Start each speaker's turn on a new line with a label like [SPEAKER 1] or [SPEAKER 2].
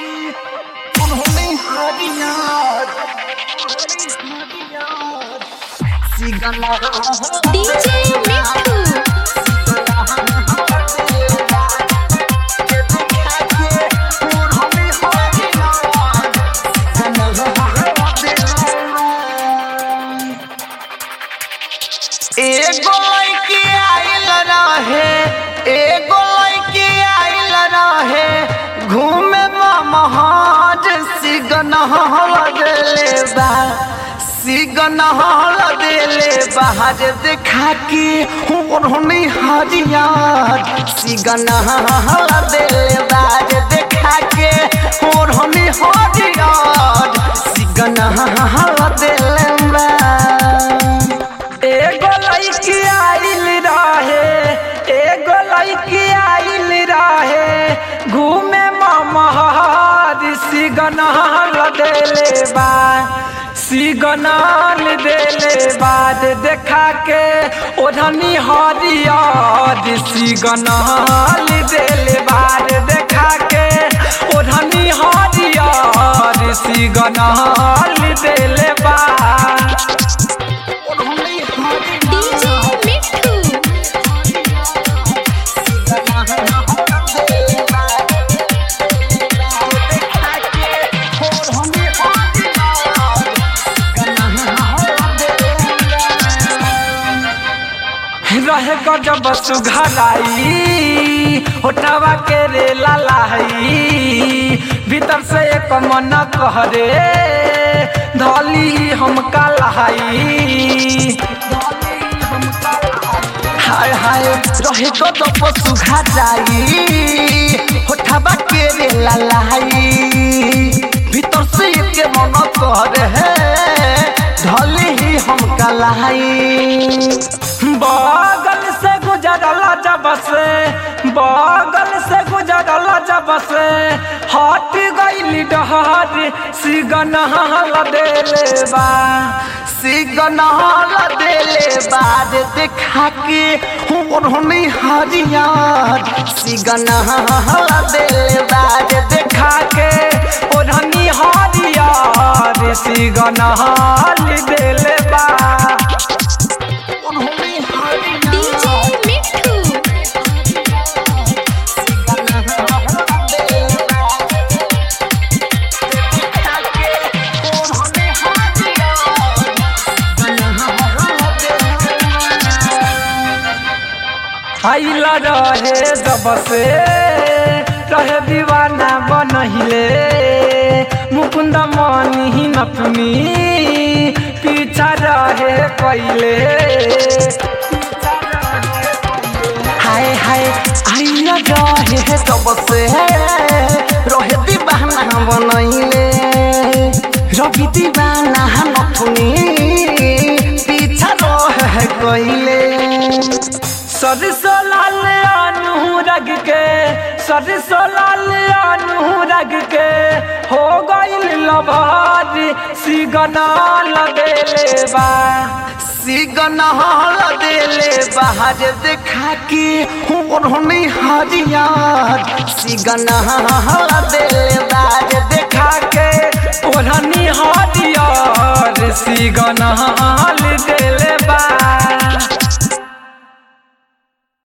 [SPEAKER 1] की उन्होंने हरियार सिगला
[SPEAKER 2] डीजे मिट्टू
[SPEAKER 1] एगो लड़की आइल रहे एगो लड़की आइल रहे घूमे महज सिगन लगले बा सिगन लगले बाहर देखा के उन्होंने हरियार सिगन लगले बाहर देखा के उन्होंने हरियार सिगन लगले बा एगो लड़की आइल रहे एगो लड़की आइल रहे घूमे महर सिगनल देले बा सिगनल देले बाद देखा के ओढ़नी हरियर सिगनल देले बाद देखा के ओढ़नी हरियर सिगनल देले बा
[SPEAKER 2] डीजे मिट्टू
[SPEAKER 1] रहे गजब सुघराई होटवा के रे लालाई भीतर से एक मन कहरे धली हम कलाई हाय हाय रहे गजब सुघराई होठवा के रे लालाई भीतर से एक मन कहरे धली ही हम कलाई बगल से गुजरला जब से बगल से गुजरला जब से हट गई डहर सिगन देले बा सिगन देले बाद देखा के उन्होंने हरियार सिगन देले बाद देखा के उन्होंने हरियार सिगन देले बा
[SPEAKER 2] डीजे मिट्टू
[SPEAKER 1] आइला रहे जब से रहे दीवाना बनहिले मुकुंद मनी नथुनी पीछा रहे कैले हाय हाय आइला रहे जब से रहे दीवाना बनहिले रवि दीवाना नथुनी पीछा रहे कैले सरसो लाल अनुरग के सरसो लाल अनुरग के हो गइल लभार सिगना लदेले बा सिगना लदेले बाहर देखा के उन्होंने हरियार सिगना लदेले बाहर देखा के ओढ़नी हरियार सिगना देले